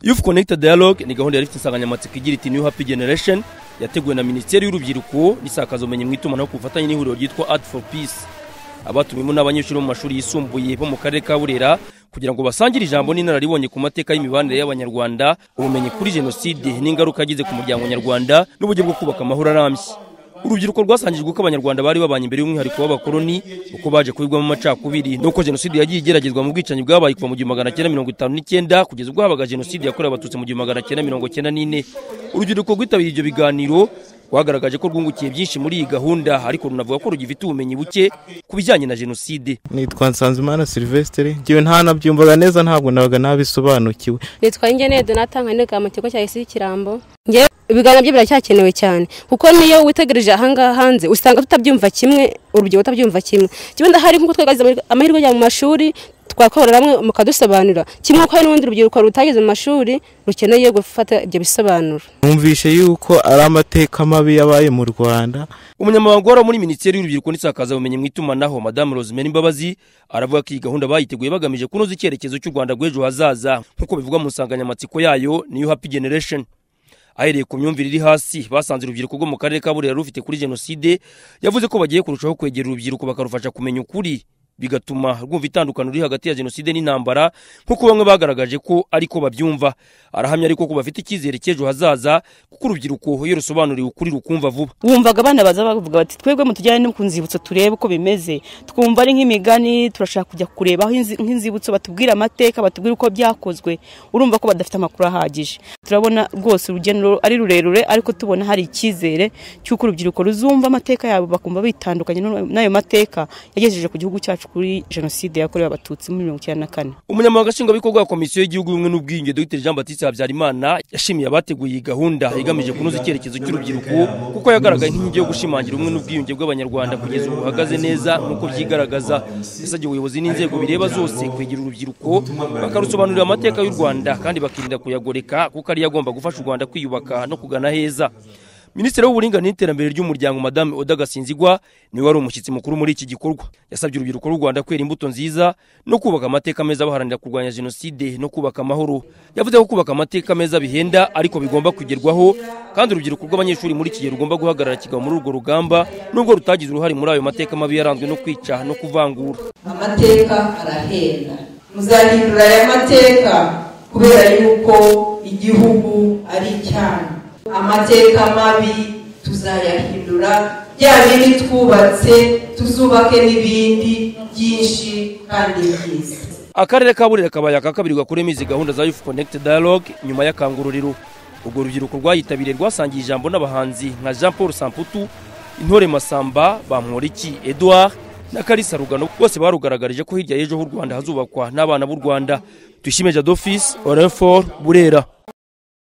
Youth Connect Dialogue ni gahunda yari ifite insanganyamatsiko igira iti New Happy Generation yateguwe na Minisiteri y'Urubyiruko n'isakazumenyi mu itumanaho ku bufatanye n'ihuriro ryitwa Art for Peace abatumiwemo n'abanyeshuri bo mu mashuri yisumbuye bo mu karere ka Burera kugira ngo basangire ijambo n'inararibonye ku mateka y'imibanire y'Abanyarwanda ubumenyi kuri jenoside n'ingaruka yagize ku muryango nyarwanda n'uburyo bwo kubaka amahoro arambye urubyiruko rwasangijwe ko abanyarwanda bari babanye imbere y'umwihariko w'abakoloni uko baje kubigwamo amacakubiri nuko jenoside yagiye igeragezwa mu bwicanyi bwabaye kuva mu gihumbi magana cyenda mirongo itanu n'icyenda kugeza ubwo habaga jenoside yakorewe abatutsi mu gihumbi magana cyenda mirongo cyenda n'ine urubyiruko rwitabiriye ibyo biganiro rwagaragaje ko rwungukiye byinshi muri iyi gahunda ariko runavuga ko rugifite ubumenyi buke ku bijyanye na jenoside nitwa nsanzimana silvestre ngewe nta nabyumvaga neza ntabwo nabaga nabisobanukiwe nitwa ngeneye donata nkanika mu kigo cya isi y'ikirambo ngewe ibiganiro byo biracyakenewe cyane kuko niyo witegereje ahangaha hanze usanga tutabyumva kimwe urubyiruko tutabyumva kimwe kimwe ndahari nk'uko twagaze amahirwe mu mashuri twakora hamwe mukadusobanurira kimwe ko hari n'urundi rubyiruko rutageze mu mashuri rukeneye gufata ibyo bisobanuro numvishe yuko ari amateka mabi yabaye mu rwanda umunyamabanga wari muri minisiteri y'urubyiruko n'isakazabumenyi mu itumanaho madamu rosemary imbabazi aravuga ko iyi gahunda bayiteguye bagamije kunoza icyerekezo cy'u rwanda rw'ejo hazaza nk'uko bivugwa mu nsanganyamatsiko yayo niyo happy generation ahereye ku myumvire iri hasi basanze urubyiruko rwo mu karere ka burera rufite kuri jenoside yavuze ko bagiye kurushaho kwegera urubyiruko bakarufasha kumenya ukuri bigatuma rwumva itandukano riri hagati ya jenoside n'intambara nk'uko bamwe bagaragaje ko ariko babyumva arahamya ariko ko bafite icyizere cy'ejo hazaza kuko urubyiruko iyo rusobanuriwe ukuri rukumva vuba wumvaga abana baza bavuga bati twebwe mutujyane no ku nzibutso turebe uko bimeze twumva ari nk'imigani turashaka kujya kureba aho inzi- nk'inzibutso batubwira amateka batubwira uko byakozwe urumva ko badafite amakuru ahagije turabona rwose urugendo ari rurerure ariko tubona hari icyizere cy'uko urubyiruko ruzumva amateka yabo bakumva bitandukanye n'u- n'ayo mateka yagejeje ku gihugu cyacu kuri jenoside yakorewe abatutsi muri mirongo icyenda na kane umunyamabanga nshingwabikorwa wa komisiyo y'igihugu y'ubumwe n'ubwiyunge dr jean batiste habyarimana yashimiye abateguye iyi gahunda igamije kunoza icyerekezo cy'urubyiruko kuko yagaragaye nk'inkingi yo gushimangira ubumwe n'ubwiyunge bw'abanyarwanda kugeza ubu buhagaze neza nk'uko byigaragaza yasabye ubuyobozi n'inzego bireba zose kwegera urubyiruko bakarusobanurira amateka y'u rwanda kandi bakirinda kuyagoreka kuko ariyo agomba gufasha u rwanda kwiyubaka no kugana heza minisitiri w'uburinganire n'iterambere ry'umuryango madame oda gasinzigwa niwe wari umushyitsi mukuru muri iki gikorwa yasabye urubyiruko rw'u rwanda kwera imbuto nziza no kubaka amateka meza baharanira kurwanya jenoside no kubaka amahoro yavuze ko kubaka amateka meza bihenda ariko bigomba kugerwaho kandi urubyiruko rw'abanyeshuri muri iki gihe rugomba guhagarara kigabo muri urwo rugamba nubwo rutagize uruhare muri ayo mateka mabi yaranzwe no kwica no kuvangura amateka arahenda muzahindura aya mateka kubera yuko igihugu ari icyanyu amateka mabi tuzayahindura bya bindi twubatse tuzubake n'ibindi byinshi kandi byiza akarere ka burera kabaye aka kabiri gakoremo izi gahunda za youth connect dialogue nyuma y'akangururiro urwo rubyiruko rwayitabiriye rwasangiye ijambo n'abahanzi nka jean paul samputu intore masamba bamporiki edouard na kalisa rugano bose barugaragarije ko hirya y'ejo h'u rwanda hazubakwa n'abana b'u rwanda tuyishime jadofis orefor burera